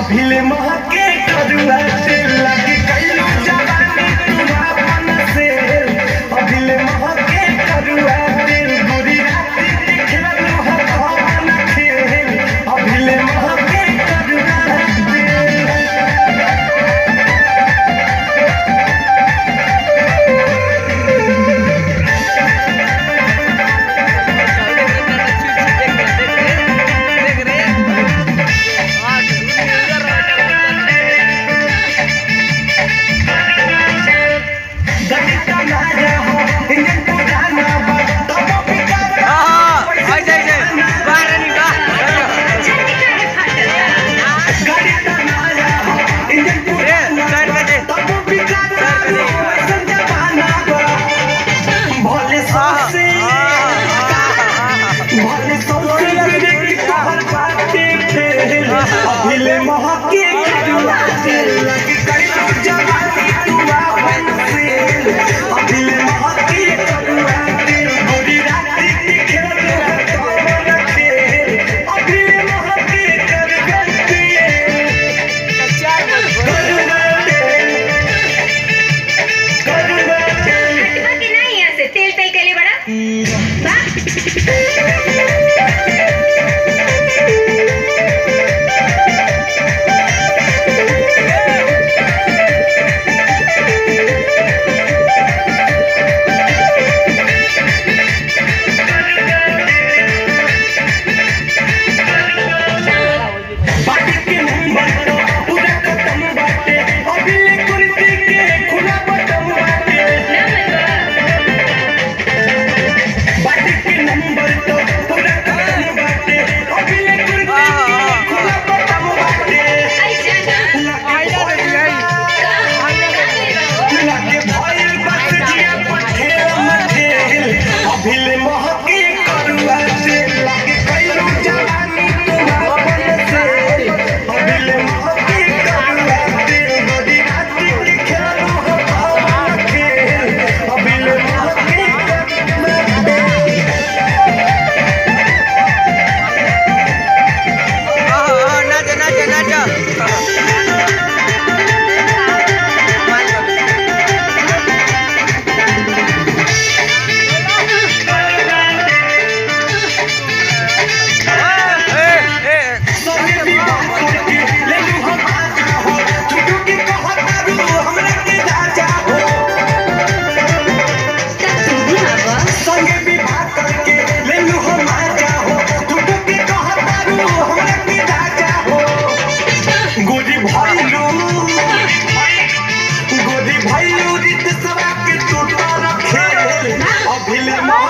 अभिले महके करुआ से लगी कैलू जवानी तुम्हापन से अभिले महके करुआ से बुरी राती दिखलू है भवन खेल अभिले महके करुआ से गणिता माया हो इंजन पुराना बा तब भी कर गणिता माया हो इंजन पुराना तब भी कर वैसन जमाना बा भोले सौसे भोले सौसे गिरे तोहर बाटे फेल अभिले महके करुआ से लगी कैलू जवानी तू आपन से अभिले महके करुआ से बुरी राती दिखलू तोहर खेल अभिले महके करुआ से करुआ से करुआ से बाकी नाही असे तेल तेल केले बडा बा बाटी के नंबर तो पूरा खत्म बाटे अभिले कुर्सी के खुला बटन बाटे बाटी के नंबर तो पूरा खत्म बाटे अभिले कुर्सी के खुला बटन बाटे लागे भइल बस जिया पठेल मठेल अभिले महके करुआ से लागे कैलू जवानी तुम्हापन से अभिले महके करुआ से बड़ी राती के खेलू हो भवन खेल अभिले महके करुआ से सभी विवाह करके ले लू हम आजा हो छुटू के कहत करू हमरा के राजा हो संगे विवाह करके ले लू हम आजा हो छुटू के कहत करू हमरा के राजा हो गोदी भइलू गोदी भइलू रित सवा के टूटा रखे अभिले